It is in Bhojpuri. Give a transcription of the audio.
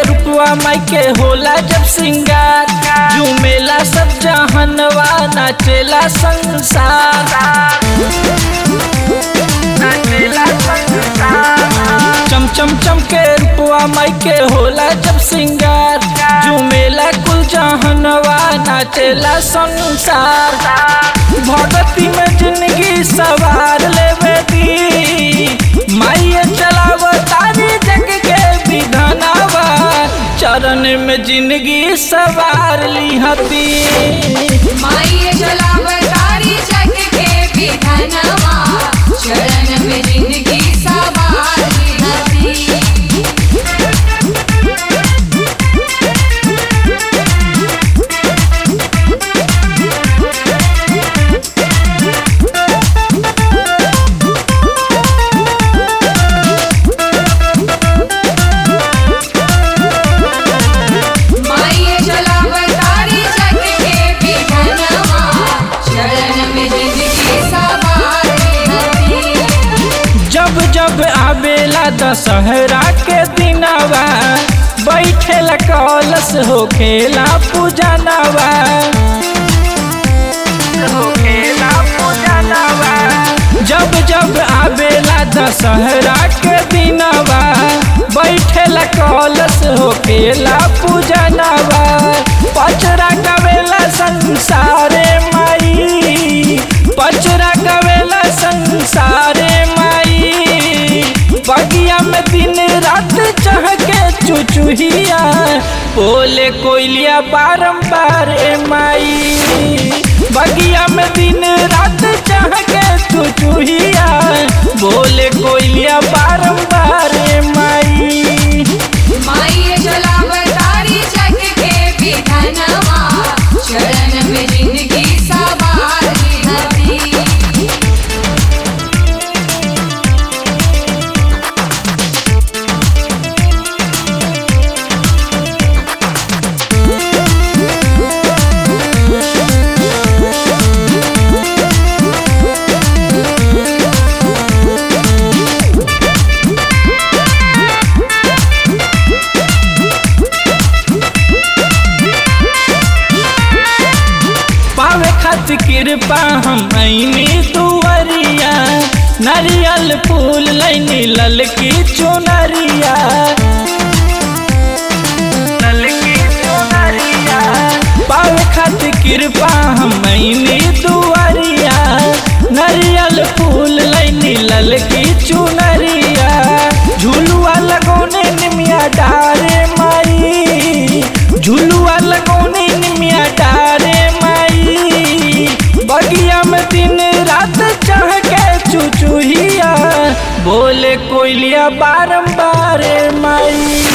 रूपवा माई के होला जब सिंगार झूमेला सब जहनवा नाचेला संसार चम चम चम के रूपवा माई के होला जब सिंगार झूमेला कुल जहनवा नाचेला संसार भगती में जिंदगी सवार लेवे दी माइये चलाव तारी जग के विधानावा चरण में जिंदगी सवार ली हती माई जलावतारी जग के विधनवा शरण में जिंदगी सवारी हती माई जलावतारी जग के विधनवा शरण में जिंदगी सवारी हती जब जब आवेला दशहरा के दिनवा बैठेला कलश हो खेला पूजनवा जब जब आवेला दशहरा के दिनवा बैठेला कलश हो खेला पूजनवा पचरा गवेला संसारे माई पचरा गवेला संसारे माई बगिया में दिन रात चहके चुचुहिया बोले कोयलिया बारंबार ए माई बगिया में दिन रात चहके चुचुहिया बोले कोयलिया बारंबार ए माई माई जलावतारी जग के विधनवा शरण में जिंदगी सवारी हती पावे खातिर कृपा हम ऐनी दुवरिया नारियल फूल लैनी ललकी चुनरिया पावे खातिर कृपा हम ऐनी दुवरिया नारियल फूल लैनी ललकी चुनरिया झुलुआ लगौने निमिया डारे माई झुलुआ लगौने निमिया डारे माई बगिया में दिन रात चढ़ के चुचुहिया बोले कोयलिया बारंबार माई